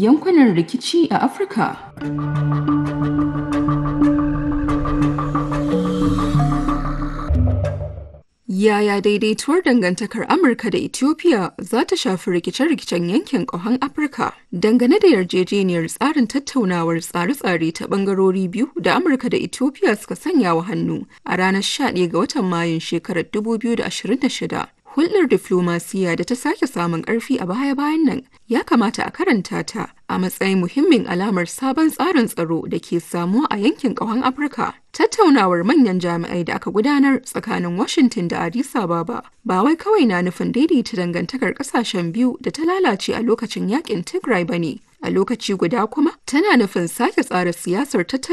yankunan rikici a Afirka. Yaya daidaituwar dangantakar Amurka da Ethiopia za ta shafi rikice-rikicen yankin ƙahon Afirka dangane da yarjejeniyar tsarin tattaunawar tsare-tsare ta ɓangarori biyu da Amurka da Ethiopia suka sanya wa hannu a ranar 11 ga watan Mayun shekarar 2026. Hulɗar diflomasiya da ta sake samun ƙarfi a baya-bayan nan ya kamata a karanta ta a matsayin muhimmin alamar sabon tsarin tsaro da ke samuwa a yankin ƙahon Afirka. Tattaunawar manyan jami'ai da aka gudanar tsakanin Washington da Addis Ababa ba wai kawai na nufin daidaita dangantakar ƙasashen biyu da ta lalace a lokacin yakin Tigray ba ne. A lokaci guda kuma tana nufin sake tsara siyasar tattalin